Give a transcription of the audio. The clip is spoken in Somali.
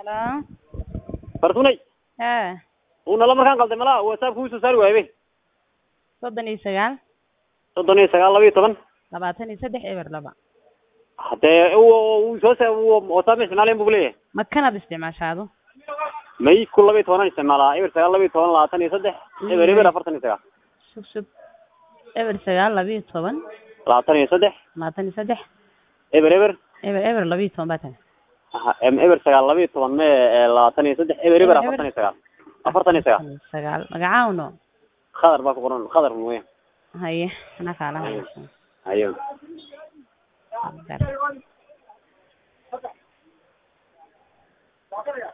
halo fartunay haa uu nala markaan qalday malaa whatsapp kuu soo saari waaybe soddon iyo sagaal soddon iyo sagaal laba iyo toban labaatan iyo saddex eber laba hadee uu soo sa whatsapp ma isticmaalayn bu leeyahay ma kanaad isticmaashaado may ku laba iyo tobanaan isticmaalaa eber sagaal laba iyo toban labaatan iyo saddex eber eber afartan iyo sagaal sug sug eber sagaal labiyo toban labaatan iyo saddex labaatan iyo saddex eber eber eber eber labiyo toban baa tan aha, em, eber sagaal laba iyo toban me eh, labaatan iyo saddex eber eber afartan iyo sagaal afartan iyo sagaal sagaal magacaawno khadar baa ku qoran khadar mooya haye anaa kaala ayo hadasho